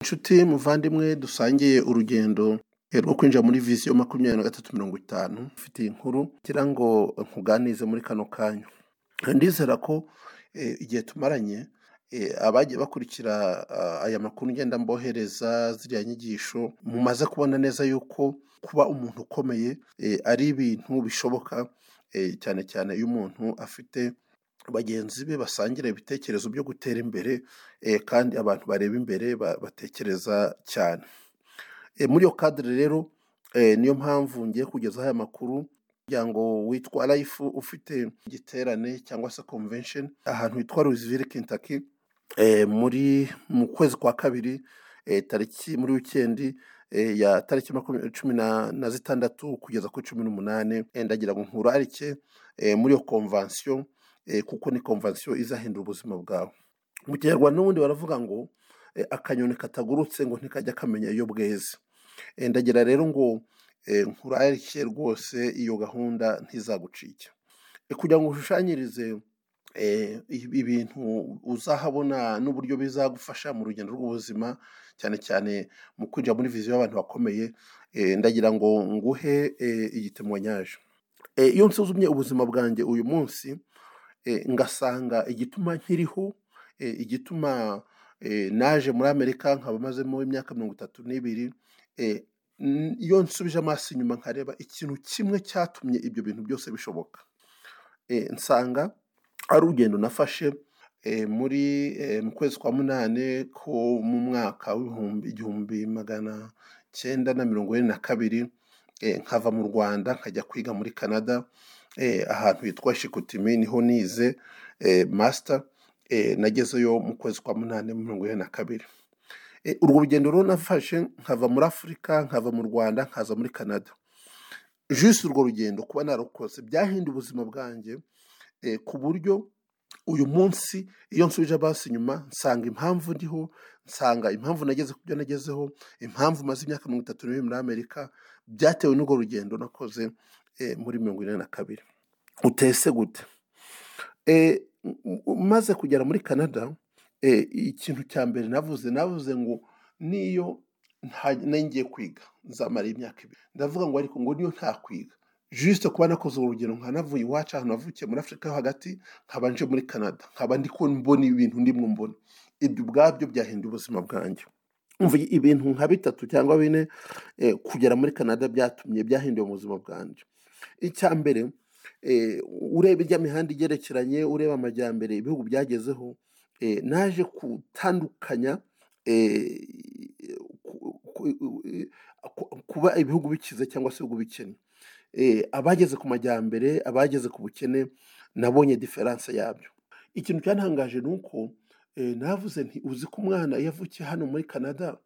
inshuti muvandimwe dusangiye urugendo rwo kwinjira muri visiyo makumyabiri na gatatu mirongo itanu mfite iyi nkuru ngira ngo nkuganize muri kano kanya ndizera ko igihe tumaranye abagiye bakurikira aya makuru ngenda mbohereza ziriya nyigisho mumaze kubona neza yuko kuba umuntu ukomeye ari ibintu bishoboka cyane cyane iyo umuntu afite bagenzi be basangira ibitekerezo byo gutera imbere kandi abantu bareba imbere batekereza cyane muri iyo kadire rero niyo mpamvu ngiye kugezaho aya makuru umuryango witwa life ufite igiterane cyangwa se convention ahantu hitwa Louisville Kentucky muri mu kwezi kwa kabiri tariki muri wikendi ya tariki cumi na zitandatu kugeza kuri cumi n'umunani ndagira ngo nkurarike muri iyo konvansiyo kuko ni konvansiyo izahindura ubuzima bwawe mu kinyarwanda n'ubundi baravuga ngo akanyoni katagurutse ngo ntikajya kamenya iyo bweze ndagira rero ngo nkurarike rwose iyo gahunda ntizagucike kugira ngo ushushanyirize ibintu uzahabona n'uburyo bizagufasha mu rugendo rw'ubuzima cyane cyane mu kwinjira muri viziyo y'abantu bakomeye ndagira ngo nguhe igitemonyaje iyo nsuzumye ubuzima bwanjye uyu munsi ngasanga igituma nkiriho igituma naje muri amerika nkaba mazemo imyaka mirongo itatu n'ibiri iyo nsubije amaso inyuma nkareba ikintu kimwe cyatumye ibyo bintu byose bishoboka nsanga ari urugendo nafashe muri mu kwezi kwa munani ko mu mwaka w'ibihumbi igihumbi magana cyenda na mirongo ine na kabiri nkava mu rwanda nkajya kwiga muri canada ahantu hitwa shikutimi niho nize masita nagezeyo mu kwezi kwa munani mirongo ine na kabiri urwo rugendo rero nafashe nkava muri afurika nkava mu rwanda nkaza muri canada jisi urwo rugendo kuba narukoze byahinduye ubuzima bwanjye ku buryo uyu munsi iyo nsubije amaso inyuma nsanga impamvu ndiho nsanga impamvu nageze ku byo nagezeho impamvu maze imyaka mirongo itatu n'ibiri muri amerika byatewe n'urwo rugendo nakoze muri mirongo ine na kabiri utese gute maze kugera muri canada ikintu cya mbere navuze navuze ngo niyo ngiye kwiga nzamara imyaka ibiri ndavuga ngo ariko ngo niyo nta kwiga jisite kuba nakoze urugero nkanavuye iwacu ahantu navukiye muri afurika yo hagati nkaba nje muri canada nkaba ndi mbona ibintu ndimwo mbona ibyo ubwabyo byahinduye ubuzima bwanjye ibintu nka bitatu cyangwa bine kugera muri canada byatumye byahinduye ubuzima bwanjye icya mbere ureba ijya mihanda igerekeranye ureba amajyambere ibihugu byagezeho naje gutandukanya kuba ibihugu bikize cyangwa se ibihugu bikennye abageze ku majyambere abageze ku bukene nabonye diferanse yabyo ikintu cyatangaje ni uko navuze nti uzi ko umwana iyo avukiye hano muri canada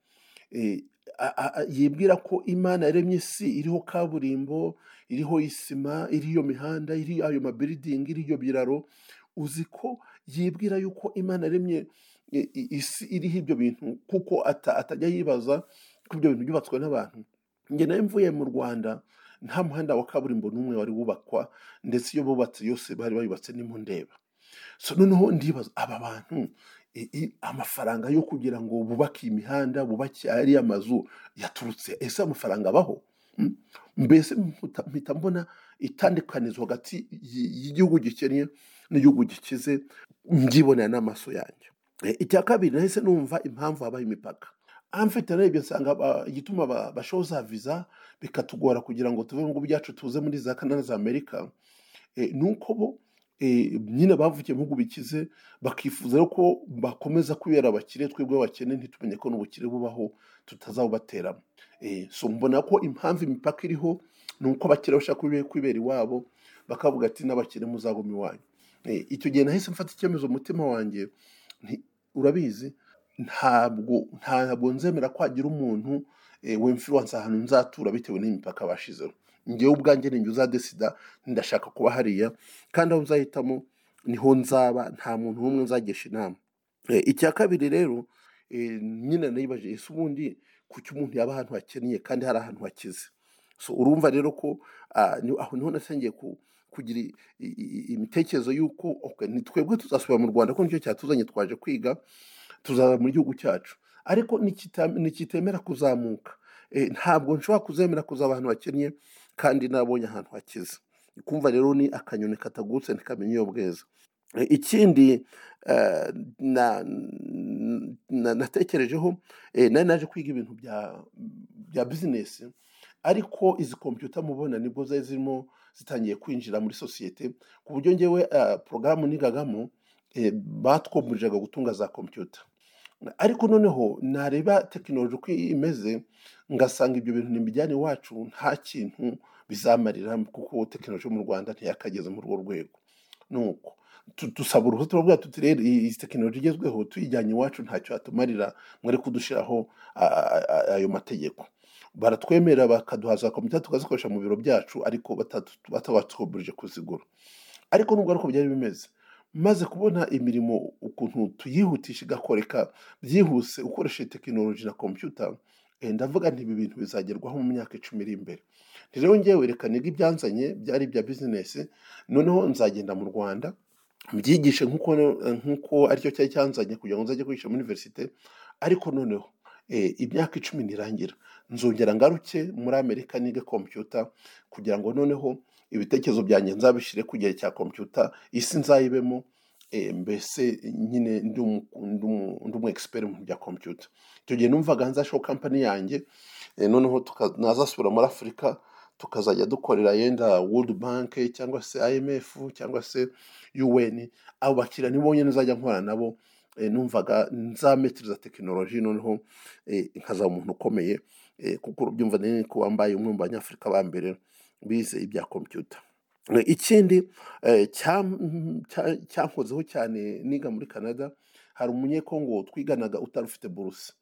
yibwira ko imana yaremye isi iriho kaburimbo iriho isima iriho iyo mihanda iriho ayo mabiridingi iriho iyo biraro uzi ko yibwira yuko imana yaremye isi iriho ibyo bintu kuko atajya yibaza ko ibyo bintu byubatswe n'abantu njye nawe mvuye mu rwanda nta muhanda wa kaburimbo n'umwe wari wubakwa ndetse iyo bubatse yose bari bayubatse ndeba so noneho ndibaza aba bantu amafaranga yo kugira ngo bubake iyi mihanda bubake ariya mazu yaturutse ese amafaranga abaho mbese mpita mbona itandukanizo hagati y'igihugu gikennye n'igihugu gikize mbyibonera n'amaso yanjye icya kabiri nahise numva impamvu habaho imipaka amfite narebye nsanga igituma bashoza viza bikatugora kugira ngo tuve mu bihugu byacu tuze muri za kanada za amerika ni uko bo nyine bavukiye mu bihugu bikize bakifuza ko bakomeza kubera abakire twebwe abakene ntitumenye ko n'ubukire bubaho tutazawubateramo so mbona ko impamvu imipaka iriho ni uko abakire bashaka kwibera iwabo bakavuga ati n'abakire muzagoma iwanyu icyo gihe nahise mfata icyemezo umutima wanjye urabizi ntabwo ntabwo nzemera ko hagira umuntu wemfiranse ahantu nzatura bitewe n'imipaka bashizeho ngewe ubwanjye ninjye uzadesida ndashaka kuba hariya kandi aho nzahitamo niho nzaba nta muntu n'umwe nzagisha inama icya kabiri rero nyine nayibaje ese ubundi kuki umuntu yaba ahantu hakennye kandi hari ahantu hakize so urumva rero ko aho niho nasangiye ku kugira imitekerezo y'uko twebwe tuzasubira mu rwanda ko nicyo cyatuzanye twaje kwiga tuzaba mu gihugu cyacu ariko nikita- nikitemera kuzamuka Eh, ntabwo nshobora kuzemera kuza ahantu hakennye kandi nabonye ahantu hakize kumva rero ni akanyoni katagutse ntikamenya iyo bweza Eh, ikindi eh, na- na- natekerejeho eh, nari naje kwiga ibintu bya bya bizinesi ariko izi kompiyuta mubona nibwo zari zirimo zitangiye kwinjira muri sosiyete ku buryo ngewe eh, porogaramu nigagamo eh, batwomurijaga gutunga za kompiyuta ariko noneho nareba tekinoloji uko imeze ngasanga ibyo bintu ntibijyane iwacu nta kintu bizamarira kuko tekinoloji yo mu rwanda ntiyakageze muri urwo rwego nuko tu- dusaba uruhushya turavuga tuti rero iyi iyi tekinoloji igezweho tuyijyanye iwacu ntacyo yatumarira mwere kudushyiraho a- a- a- ayo mategeko baratwemera bakaduha za komite tukazikoresha mu biro byacu ariko batatu- batabatwuburije kuzigura ariko nubwo ariko byari bimeze maze kubona imirimo ukuntu tuyihutisha igakoreka byihuse ukoresheje tekinoloji na kompiyuta eh, ndavuga nti ibi bintu bizagerwaho mu myaka icumi iri imbere Nti rero ngewe reka nige ibyanzanye byari ibya bizinesi noneho nzagenda mu rwanda mbyigishe nk'uko nk'uko aricyo cyari cyanzanye kugira ngo nzajye kwigisha muri iniverisite ariko noneho eh, imyaka icumi nirangira nzongera ngaruke muri amerika nige kompiyuta kugira ngo noneho ibitekerezo byanjye nzabishyire ku gihe cya kompiyuta isi nzayibemo eh, mbese nyine ndi umu- ndi umu- ndi umu expert mu bya kompiyuta icyo gihe numvaga nzashaho kampani yanjye eh, noneho tuka- nazasubira muri afurika tukazajya dukorera yenda world bank cyangwa se imf cyangwa se un abo bakiriya nibo nyine nzajya nkorana nabo eh, numvaga nzametereza tekinoloji noneho eh, nkazaba umuntu ukomeye eh, kuko urubyumva nini ko wambaye umwe mu banyafurika ba mbere bize ibya kompiyuta Eh, ikindi eh, cyam- cya- cyankozeho cyane niga muri canada hari umunyekongo twiganaga utari ufite buruse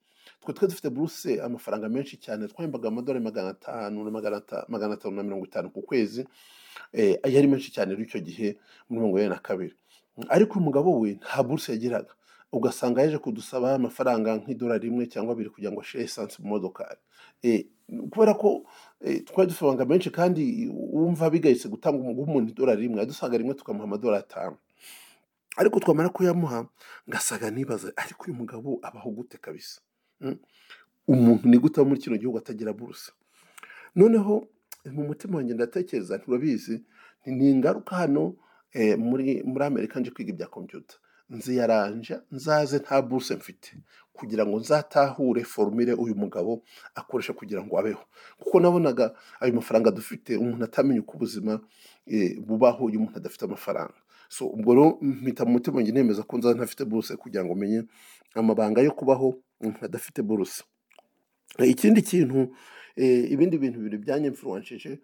twe twe dufite buruse amafaranga menshi cyane twahembaga amadolari magana atanu na magana ata- magana atanu na mirongo itanu ku kwezi eh, yari menshi cyane rero icyo gihe muri mirongo inani na kabiri ariko uyu mugabo we nta buruse yagiraga ugasanga yaje kudusaba amafaranga nk'idolari rimwe cyangwa abiri kugira ngo ashire esanse mu modokari Eh, kubera ko eh, twari dufite amafaranga menshi kandi wumva bigayitse gutanga umuntu idolari rimwe yadusanga rimwe tukamuha amadolari atanu ariko twamara kuyamuha ngasaga nibaza ariko uyu mugabo abaho gute kabisa Mm. umuntu ni gute aba muri kino gihugu atagira buruse noneho mu mutima wanjye ndatekereza nturabizi ni ni ingaruka hano eh, muri muri amerika nje kwiga ibya kompiyuta nziyaranja nzaze nta buruse mfite kugira ngo nzatahure forumire uyu mugabo akoresha kugira ngo abeho kuko nabonaga ayo mafaranga dufite umuntu atamenya uko ubuzima eh, bubaho iyo umuntu adafite amafaranga so ubwo rero mpita mu mutima wanjye nemeza ko nzaza ntafite buruse kugira ngo menye amabanga yo kubaho umuntu adafite buruse Eh, ikindi kintu eh, ibindi bintu bibiri byanyemfuranshije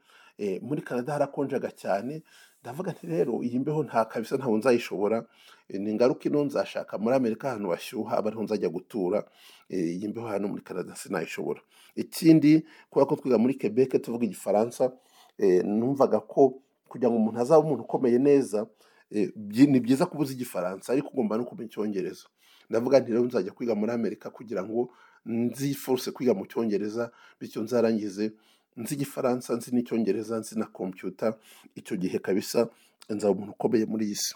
muri canada harakonjaga cyane ndavuga nti rero iyi mbeho nta kabisa ntabwo nzayishobora Eh, ni ingaruka ino nzashaka muri amerika ahantu hashyuha aba ariho nzajya gutura Eh, iyi mbeho hano muri canada sinayishobora ikindi kubera ko twiga muri quebec tuvuga igifaransa eh, numvaga ko kugira ngo umuntu azaba umuntu ukomeye neza eh, byi- ni byiza kuba uzi igifaransa ariko ugomba no kumenya icyongereza ndavuga nti rero nzajya kwiga muri amerika kugira ngo nzi foruse kwiga mu cyongereza bityo nzarangize nzi igifaransa nzi n'icyongereza nzi na kompiyuta icyo gihe kabisa nzaba umuntu ukomeye muri iyi si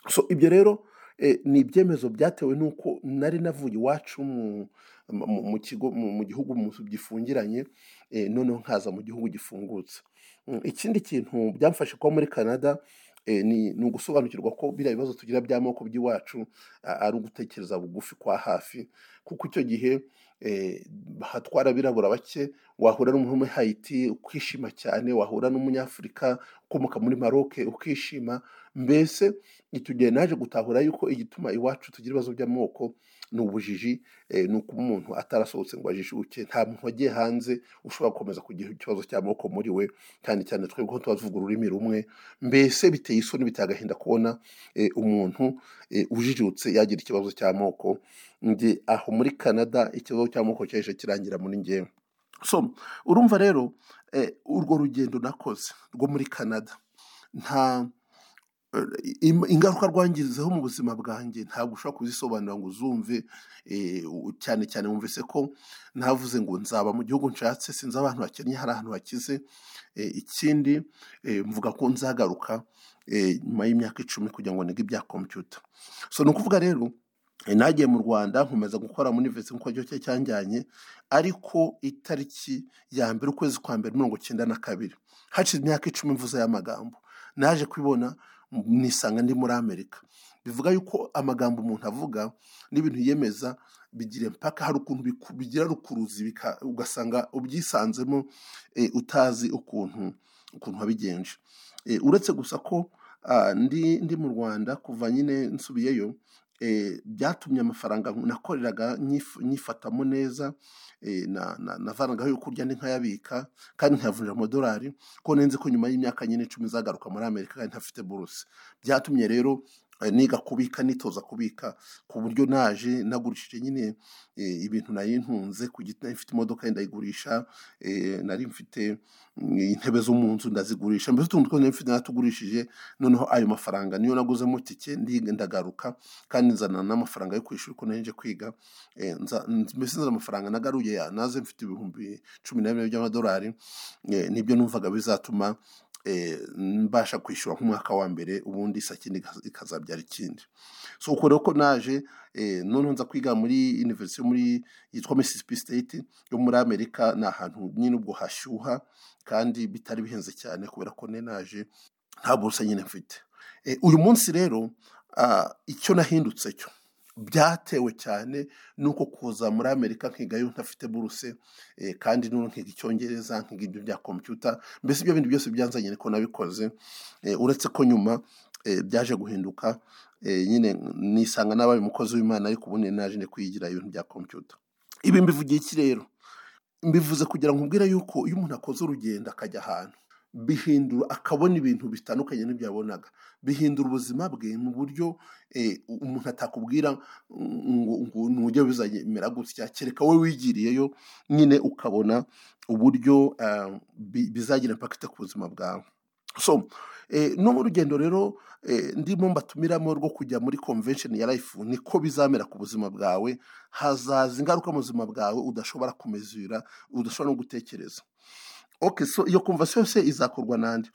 so ibyo rero eh, ni ibyemezo byatewe n'uko nari navuye iwacu mu- mu- mu kigo mu mu gihugu mu- gifungiranye eh, noneho nkaza mu gihugu gifungutse Mm, ikindi kintu byamfashe kuba muri canada eh, ni ni ugusobanukirwa ko biriya bibazo tugira by'amoko by'iwacu a- ari ugutekereza bugufi kwa hafi kuko icyo gihe eh, hatwara abirabura bake wahura n'umuntu wo muri hayiti ukishima cyane wahura n'umunyafurika ukomoka muri maroke ukishima mbese icyo gihe naje gutahura yuko igituma iwacu tugira ibibazo by'amoko ni ubujiji eh, ni ukuba umuntu atarasohotse ngo ajijuke nta muntu wagiye hanze ushobora gukomeza kugira ikibazo cy'amoko muri we cyane cyane twebwe ko tuba tuvuga ururimi rumwe mbese biteye isoni biteye agahinda kubona eh, umuntu eh, ujijutse yagira ikibazo cy'amoko ndi aho muri canada ikibazo cy'amoko cyaje kirangira muri ngewe so urumva rero eh, urwo rugendo nakoze rwo muri canada nta im- ingaruka rwangizeho mu buzima bwanjye ntabwo ushobora kuzisobanura ngo uzumve eh, u- cyane cyane wumvise ko navuze ngo nzaba mu gihugu nshatse sinzi abantu bakennye hari ahantu hakize Eh, ikindi eh, mvuga ko nzagaruka eh, nyuma y'imyaka icumi kugira ngo nige ibya kompiyuta so ni ukuvuga rero nagiye mu rwanda nkomeza gukora muri visi nk'uko cye cyanjyanye ariko itariki ya mbere ukwezi kwa mbere mirongo icyenda na kabiri hashize imyaka icumi mvuze y'amagambo naje kubibona nisanga ndi muri amerika bivuga yuko amagambo umuntu avuga n'ibintu yiyemeza bigira impaka hari ukuntu bigira rukuruzi ugasanga ubyisanzemo utazi ukuntu ukuntu wabigenje uretse gusa ko ndi mu rwanda kuva nyine nsubiyeyo byatumye amafaranga nakoreraga nyifatamo neza navanagaho yo kurya nkayabika kandi nkayavunja amadolari ko nzi ko nyuma y'imyaka nyine icumi izagaruka muri amerika kandi ntafite buruse byatumye rero niga kubika nitoza kubika ku buryo naje nagurishije nyine ibintu nari ntunze ku giti mfite imodoka ndayigurisha nari mfite intebe zo mu nzu ndazigurisha mbese utuntu twose mfite natugurishije noneho ayo mafaranga niyo naguzemo tike ndagaruka kandi nzana n'amafaranga yo kwishyura uko naje kwiga mbese nzana amafaranga nagaruye naze mfite ibihumbi cumi na bine by'amadolari nibyo numvaga bizatuma mbasha kwishyura nk'umwaka wa mbere ubundi sakindi ikazabyara ikindi so uko rero ko naje noneho nza kwiga muri university muri yitwa mississippi state yo muri amerika ni ahantu nyine ubwo hashyuha kandi bitari bihenze cyane kubera ko ne naje nta buruse nyine mfite uyu munsi rero icyo nahindutse cyo byatewe cyane nuko kuza muri amerika nkigayo ntafite buruse kandi n'ubu nkiga icyongereza nkiga ibyo bya kompiyuta mbese ibyo bintu byose byanzanye ko nabikoze uretse ko nyuma byaje guhinduka nyine nisanga n'abaye umukozi w'imana ariko ubundi naje kwigira ibintu bya kompiyuta ibi mbivugiye iki rero mbivuze kugira ngo mbwire yuko iyo umuntu akoze urugendo akajya ahantu bihindura akabona ibintu bitandukanye n'ibyo yabonaga bihindura ubuzima bwe mu buryo umuntu atakubwira ngo ntujye bizamera gutya kereka wowe wigiriyeyo nyine ukabona uburyo bizagira impakite ku buzima bwawe so no mu rugendo rero ndimo mbatumiramo rwo kujya muri convention ya life niko bizamera ku buzima bwawe hazaza ingaruka mu buzima bwawe udashobora kumezura udashobora no gutekereza so iyo convention yose izakorwa n'andi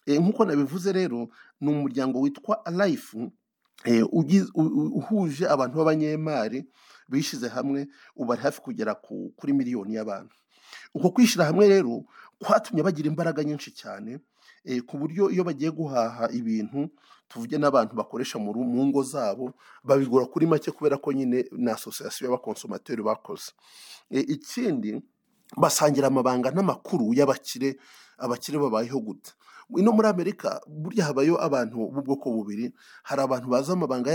nk'uko nabivuze rero ni umuryango witwa life uhuje abantu b'abanyemari bishyize hamwe ubari hafi kugera kuri miliyoni y'abantu uko kwishyira hamwe rero kwatumye bagira imbaraga nyinshi cyane ku buryo iyo bagiye guhaha ibintu tuvuge n'abantu bakoresha mu ngo zabo babigura kuri make kubera ko nyine ni asosiyasiyo y'abakonsomateri bakoze ikindi basangira amabanga n'amakuru y'abakire abakire babayeho gute ino muri amerika burya habayo abantu b'ubwoko bubiri hari abantu bazi amabanga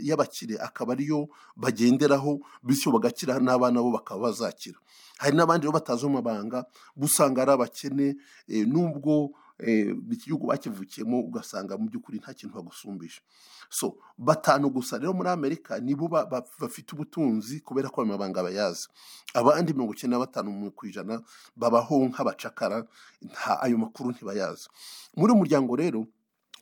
y'abakire akaba ariyo bagenderaho bityo bagakira n'abana bo bakaba bazakira hari n'abandi bo batazi amabanga usanga ari abakene n'ubwo iki gihugu bakivukiyemo ugasanga mu by'ukuri nta kintu bagusumbije so batanu gusa rero muri amerika nibo bafite ubutunzi kubera ko ayo mabanga bayazi abandi mirongo icyenda na batanu ku ijana babaho nk'abacakara ayo makuru ntibayazi muri uyu muryango rero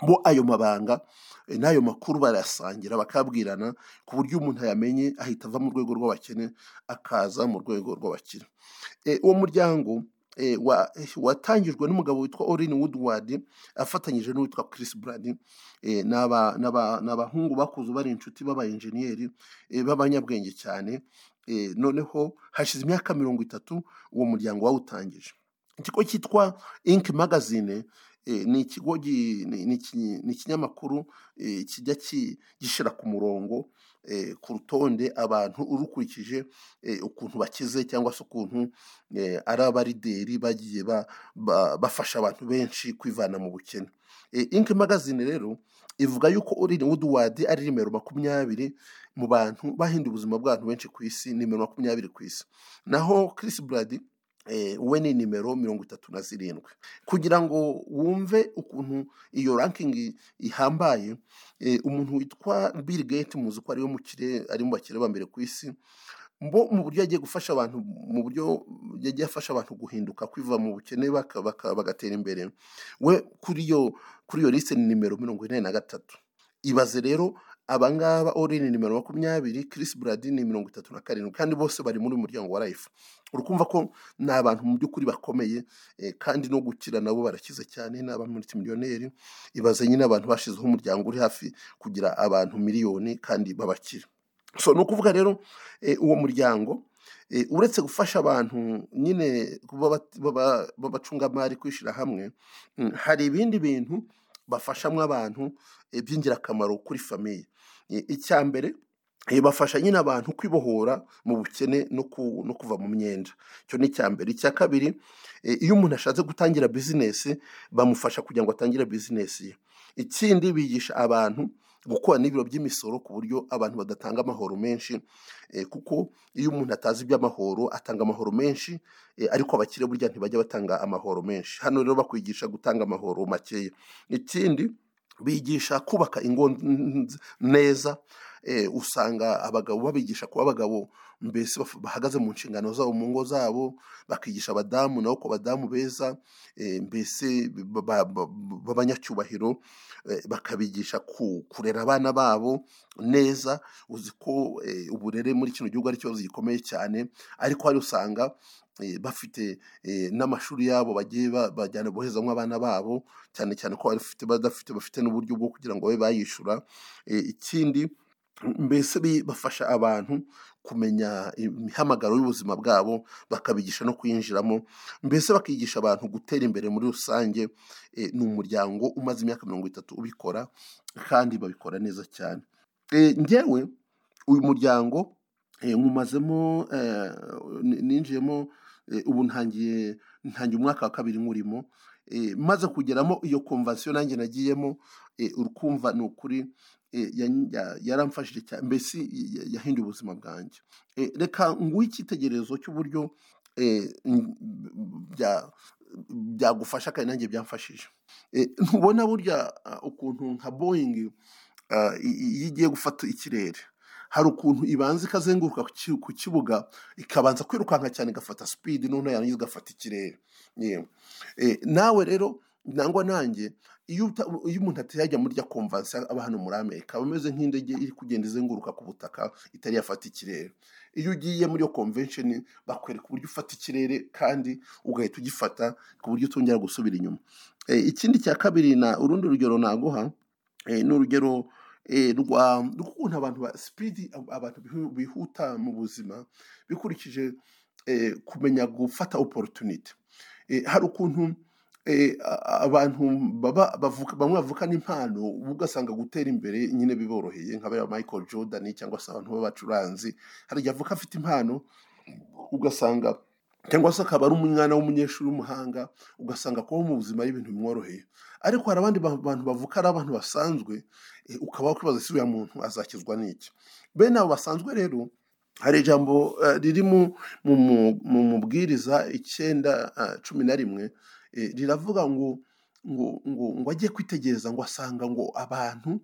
bo ayo mabanga n'ayo makuru barayasangira bakabwirana ku buryo umuntu yamenye ahita ava mu rwego rw'abakene akaza mu rwego rw'abakire uwo muryango watangijwe n'umugabo witwa Orin Woodward afatanyije n'uwitwa Chris Brady n'abahungu bakuze bari inshuti b'abayenjeniyeri b'abanyabwenge cyane noneho hashize imyaka mirongo itatu uwo muryango wawutangije ikigo cyitwa Ink Magazine ni ikigo ni ikinyamakuru kijya gishyira ku murongo ku rutonde abantu urukurikije ukuntu bakize cyangwa se ukuntu ari abarideri bagiye bafasha abantu benshi kwivana mu bukene inki magazine rero ivuga yuko urine wuduwadi ari nimero makumyabiri mu bantu bahinduye ubuzima bw'abantu benshi ku isi nimero makumyabiri ku isi naho Chris Brady we ni nimero mirongo itatu na zirindwi kugira ngo wumve ukuntu iyo rankingi ihambaye umuntu witwa Bill Gates muzi ko ari we mukire ari mu bakire ba mbere ku isi mbo mu buryo yagiye gufasha abantu mu buryo yagiye afasha abantu guhinduka kwiva mu bukene bagatera imbere we kuri iyo kuri iyo lisite ni nimero mirongo ine na gatatu ibaze rero abangaba ori ni nimero makumyabiri Chris Brady ni mirongo itatu na karindwi kandi bose bari muri muryango wa life urukumva ko ni abantu mu by'ukuri bakomeye kandi no gukira nabo barakize cyane ni abantu muri miliyoneri ibaze nyine abantu bashyizeho umuryango uri hafi kugira abantu miliyoni kandi babakira so ni ukuvuga rero uwo muryango uretse gufasha abantu nyine b'abacungamari kwishyira hamwe hari ibindi bintu bafashamo abantu by'ingirakamaro kuri famiye icya mbere bafasha nyine abantu kwibohora mu bukene no kuva mu myenda icyo ni icya mbere icya kabiri iyo umuntu ashatse gutangira bizinesi bamufasha kugira ngo atangire bizinesi ye ikindi bigisha abantu gukora n'ibiro by'imisoro ku buryo abantu badatanga amahoro menshi kuko iyo umuntu atazi iby'amahoro atanga amahoro menshi ariko abakire burya ntibajya batanga amahoro menshi hano rero bakwigisha gutanga amahoro makeya ikindi bigisha kubaka ingo neza usanga abagabo babigisha kuba abagabo mbese bahagaze mu nshingano zabo mu ngo zabo bakigisha abadamu nabo ko abadamu beza mbese b'abanyacyubahiro bakabigisha kurera abana babo neza uzi ko uburere muri kino gihugu ari ikibazo gikomeye cyane ariko hari usanga bafite n'amashuri yabo bagiye bajyana bohezamo abana babo cyane cyane ko bafite badafite bafite n'uburyo bwo kugira ngo babe bayishyura ikindi mbese bafasha abantu kumenya imihamagaro y'ubuzima bwabo bakabigisha no kuyinjiramo mbese bakigisha abantu gutera imbere muri rusange ni umuryango umaze imyaka mirongo itatu ubikora kandi babikora neza cyane ngewe uyu muryango nkumazemo ninjiyemo ubu ntangiye ntangiye umwaka wa kabiri nkurimo maze kugeramo iyo komvasiyo nanjye nagiyemo urukumva ni ukuri yaramfashije cyane mbese yahinduye ubuzima bwanjye reka nguhe icyitegererezo cy'uburyo byagufasha kandi nanjye byamfashije ntubona burya ukuntu nka boyingi iyo igiye gufata ikirere hari ukuntu ibanza ikazenguruka ku kibuga ikabanza kwirukanka cyane igafata sipidi noneho yarangiza igafata ikirere nawe rero nangwa nanjye iyo umuntu atayajya muri rya komvansi aba hano muri amerika aba ameze nk'indege iri kugenda izenguruka ku butaka itari yafata ikirere iyo ugiye muri iyo konvensheni bakwereka uburyo ufata ikirere kandi ugahita ugifata ku buryo utongera gusubira inyuma ikindi cya kabiri na urundi rugero naguha ni urugero rw'ukuntu abantu ba sipidi abantu bihuta mu buzima bikurikije kumenya gufata oporotunite hari ukuntu abantu bamwe bavuka n'impano ugasanga gutera imbere nyine biboroheye nka bariya Michael Jordan cyangwa se abantu b'abacuranzi hari igihe avuka afite impano ugasanga cyangwa se akaba ari umwana w'umunyeshuri w'umuhanga ugasanga kubaho mu buzima ari ibintu bimworoheye ariko hari abandi bantu bavuka ari abantu basanzwe ukaba wakwibaza ese uriya muntu azakizwa n'iki bene abo basanzwe rero hari ijambo riri mu mubwiriza icyenda cumi na rimwe riravuga ngo ngo ngo ngo ajye kwitegereza ngo asanga ngo abantu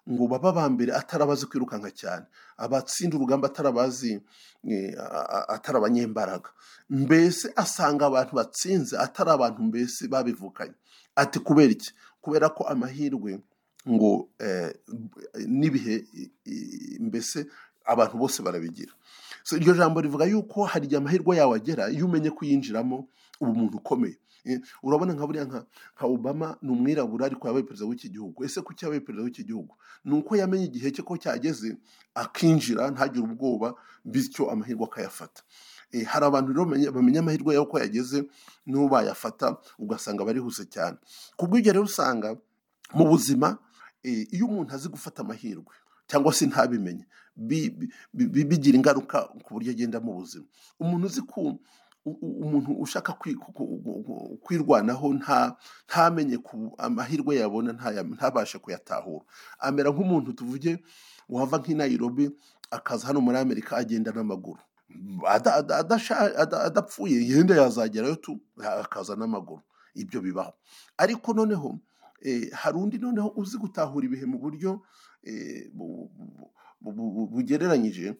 ngo baba ba mbere atarabazi kwirukanka cyane abatsinda urugamba atarabazi atari abanyembaraga mbese asanga abantu batsinze atari abantu mbese babivukanye ati kubera iki kubera ko amahirwe ngo n'ibihe mbese abantu bose barabigira iryo jambo rivuga yuko hari igihe amahirwe yawe agera iyo umenye kuyinjiramo uba umuntu ukomeye urabona nka buriya nka obama ni umwirabura ariko yabaye perezida w'iki gihugu ese kuki yabaye perezida w'iki gihugu ni uko yamenye igihe cye ko cyageze akinjira ntagire ubwoba bityo amahirwe akayafata hari abantu rero bamenya amahirwe yawe ko yageze n'ubu bayafata ugasanga barihuse cyane ku bw'ibyo rero usanga mu buzima iyo umuntu azi gufata amahirwe cyangwa se ntabimenye bigira ingaruka ku buryo agenda mu buzima umuntu uzi ku umuntu ushaka kwirwanaho ntamenye ku amahirwe yabona ntabashe kuyatahura amera nk'umuntu tuvuge wava nk'i Nairobi akaza hano muri amerika agenda n'amaguru adapfuye yenda yazagerayo tu akaza n'amaguru ibyo bibaho ariko noneho hari undi noneho uzi gutahura ibihe mu buryo bugereranyije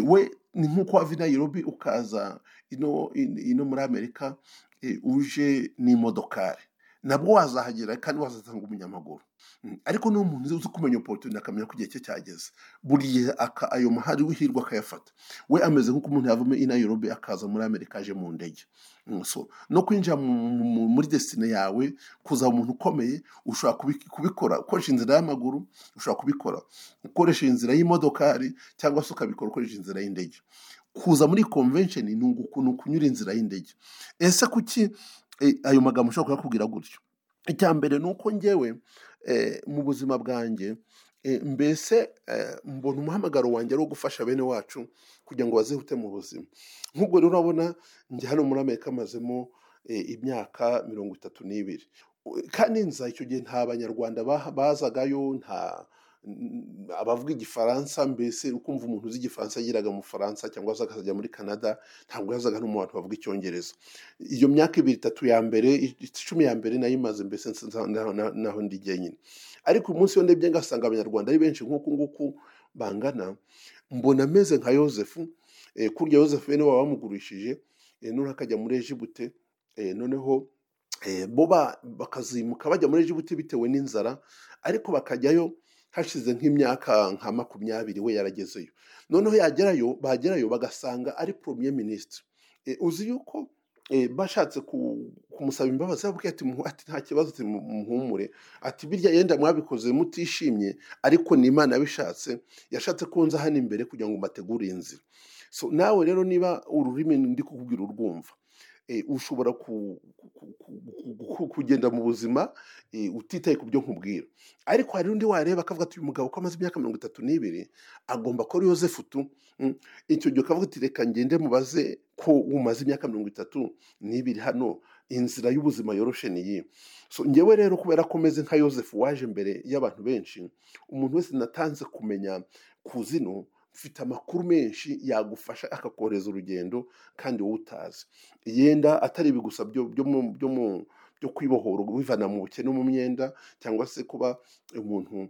we ni nk'uko wava i Nairobi ukaza ino muri amerika uje n'imodokari nabwo wazahagera kandi wazasanga umunyamaguru ariko ni umuntu uzi kumenya oporutunite akamenya ko igihe cye cyageze buriya ayo mahari w'ihirwe akayafata we ameze nk'uko umuntu yavamo i Nairobi akaza muri amerika aje mu ndege no kwinjira muri desine yawe kuza umuntu ukomeye ushobora kubikora ukoresha inzira y'amaguru ushobora kubikora ukoresha inzira y'imodokari cyangwa se ukabikora ukoresha inzira y'indege kuza muri convention ni ukunyura inzira y'indege ese kuki ayo magambo ushobora kuyakubwira gutyo icya mbere ni uko ngewe mu buzima bwanjye mbese mbona umuhamagaro wanjye ari uwo gufasha bene wacu kugira ngo bazihute mu buzima nk'ubwo rero urabona njye hano muri amerika amazemo imyaka mirongo itatu n'ibiri kandi nza icyo gihe nta banyarwanda bazagayo nta abavuga igifaransa mbese ukumva umuntu uzi igifaransa yageraga mu bufaransa cyangwa se akazajya muri canada ntabwo yazaga no mu bantu bavuga icyongereza iyo myaka ibiri itatu ya mbere icumi ya mbere nayo imaze mbese naho ndi jyenyine ariko uyu munsi ndebye ngasanga abanyarwanda ari benshi nk'uku nguku bangana mbona ameze nka yosefu kurya yosefu bene baba bamugurishije noneho akajya muri ejibute noneho bo bakazimuka bajya muri ejibute bitewe n'inzara ariko bakajyayo hashize nk'imyaka nka makumyabiri we yaragezeyo noneho yagerayo bagerayo bagasanga ari premier minisitiri uzi yuko bashatse kumusaba imbabazi yababwiye ati nta kibazo muhumure ati birya yenda mwabikoze mutishimye ariko ni imana yabishatse yashatse konza hano imbere kugira ngo mbategure inzira so nawe rero niba ururimi ndi kukubwira urwumva ushobora kugenda mu buzima utitaye ku byo nkubwira ariko hari undi wareba akavuga ati uyu mugabo ko amaze imyaka mirongo itatu n'ibiri agomba kuba ari yosefu tu icyo gihe ukavuga ati reka ngende mubaze ko umaze imyaka mirongo itatu n'ibiri hano inzira y'ubuzima yoroshe niyi so ngewe rero kubera ko umeze nka yosefu waje mbere y'abantu benshi umuntu wese natanze kumenya kuzino ufite amakuru menshi yagufasha akakorohereza urugendo kandi wowe utazi yenda atari ibi gusa byo kwibohora wivana mu bukene mu myenda cyangwa se kuba umuntu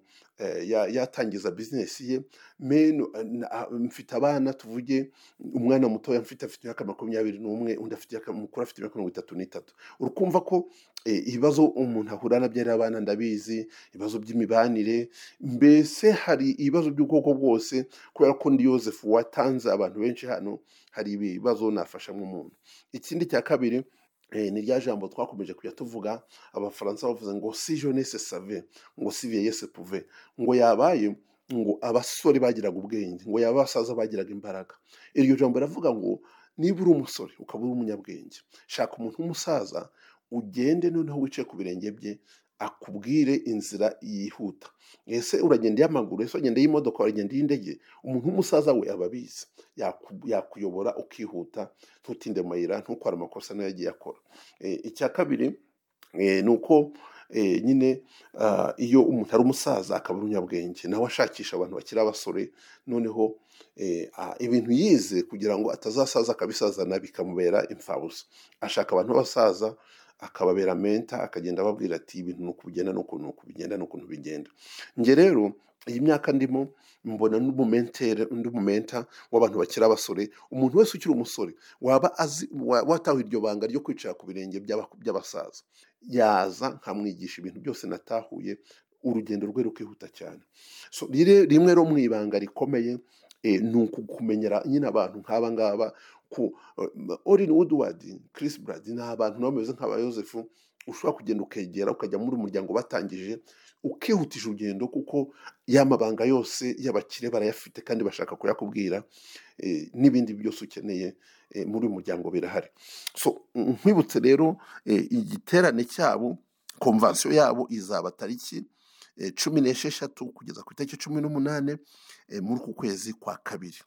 yatangiza bizinesi ye mfite abana tuvuge umwana mutoya mfite afite imyaka makumyabiri n'umwe undi afite mukuru afite imyaka mirongo itatu n'itatu urakumva ko ibibazo umuntu ahura nabyo ari abana ndabizi ibibazo by'imibanire mbese hari ibibazo by'ubwoko bwose kubera ko ndi yosefu watanze abantu benshi hano hari ibibazo nafasha nk'umuntu ikindi cya kabiri ni rya jambo twakomeje kujya tuvuga abafaransa bavuze ngo si jeunesse save ngo si vieillesse pouve ngo yabaye ngo abasore bagiraga ubwenge ngo yaba abasaza bagiraga imbaraga iryo jambo riravuga ngo niba uri umusore ukaba uri umunyabwenge shaka umuntu w'umusaza ugende noneho wicaye ku birenge bye akubwire inzira yihuta ese uragenda iy'amaguru ese uragenda y'imodoka uragenda y'indege umuntu w'umusaza we aba abizi yakuyobora ukihuta ntutinde amayira ntukore amakosa nayo yagiye akora icya kabiri ni uko nyine iyo umuntu ari umusaza akaba ari umunyabwenge nawe ashakisha abantu bakiri abasore noneho ibintu yize kugira ngo atazasaza akabisaza nabi bikamubera imfabusa ashaka abantu b'abasaza akababera menta akagenda ababwira ati ibintu uku bigenda n'ukuntu uku bigenda n'ukuntu bigenda njye rero iyi myaka ndimo mbona undi mumenta w'abantu bakiri abasore umuntu wese ukiri umusore waba azi watawe iryo banga ryo kwicara ku birenge by'abasaza yaza nkamwigisha ibintu byose natahuye urugendo rwe rukihuta cyane rimwe rero mu ibanga rikomeye ni ukumenyera nyine abantu nk'aba ngaba ku orin woodward chris brad ni abantu nabo bameze nk'aba yosefu ushobora kugenda ukegera ukajya muri umuryango batangije ukihutisha urugendo kuko ya mabanga yose y'abakire barayafite kandi bashaka kuyakubwira n'ibindi byose ukeneye muri uyu muryango birahari so nkwibutse rero igiterane cyabo komvansiyo yabo izaba tariki cumi n'esheshatu kugeza ku itariki cumi n'umunani muri uku kwezi kwa kabiri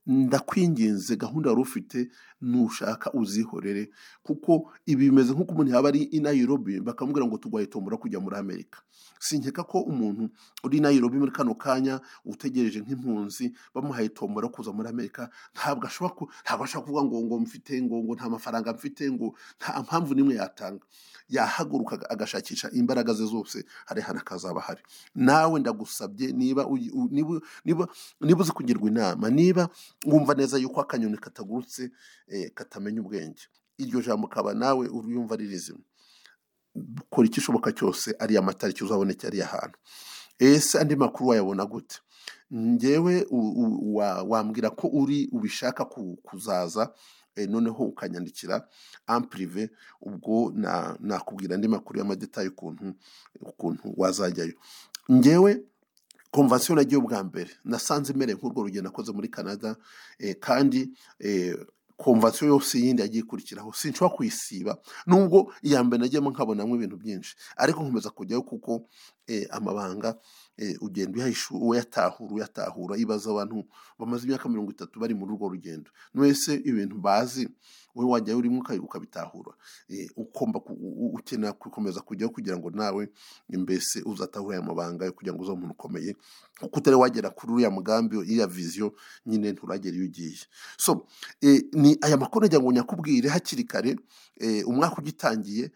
ndakwinginze gahunda wari ufite nushaka uzihorere kuko ibi bimeze nk'uko umuntu yaba ari i Nairobi bakamubwira ngo turwaye tombora kujya muri amerika sinkeka ko umuntu uri i Nairobi muri kano kanya utegereje nk'impunzi bamuhaye tombora kuza muri amerika ntabwo ashobora kuvuga ngo ngo mfite ngo ngo nta mafaranga mfite ngo nta mpamvu n'imwe yatanga yahaguruka agashakisha imbaraga ze zose hari hano akazaba ahari nawe ndagusabye niba uzi kugirwa inama niba wumva neza yuko akanyoni katagurutse katamenya ubwenge iryo jambo ukaba nawe uriyumva ari rizima dukora ikishoboka cyose ariya matariki uzaboneke ariya hantu ese andi makuru wayabona gute ngewe wambwira ko uri ubishaka kuzaza noneho ukanyandikira ampurive ubwo nakubwira andi makuru y'amadetaye ukuntu ukuntu wazajyayo ngewe komvasiyo nagiye ubwa mbere nasanze imere nk'urwo rugendo nakoze muri canada kandi komvasiyo yose yindi yagiye ikurikiraho sinshobora kuyisiba nubwo iya mbere nagiyemo nkabonamo ibintu byinshi ariko nkomeza kujyayo kuko amabanga ugenda uyahishura uyatahura uyatahura ibaza abantu bamaze imyaka mirongo itatu bari muri urwo rugendo wese ibintu bazi wowe wajyayo urimo ukabitahura ugomba ukenera gukomeza kujyaho kugira ngo nawe mbese uzatahura aya mabanga yo kugira ngo uze umuntu ukomeye kuko utari wagera kuri uriya mugambi iriya viziyo nyine nturagera iyo ugiye so ni aya makuru nagira ngo nyakubwire hakiri kare umwaka ugitangiye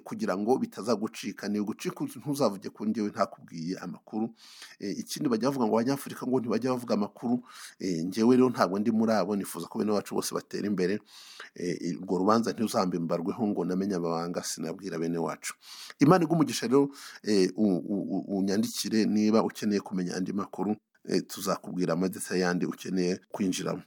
kugira ngo bitazagucika ni ugucika ntuzavuge ku ngewe ntakubwiye amakuru ikindi bajya bavuga ngo abanyafurika ngo ntibajya bavuga amakuru ngewe rero ntabwo ndi muri abo nifuza ko bene wacu bose batera imbere urwo rubanza ntuzambe mbarweho ngo namenye amabanga sinabwira bene wacu imana igumugisha rero unyandikire niba ukeneye kumenya andi makuru tuzakubwira amadeta yandi ukeneye kwinjiramo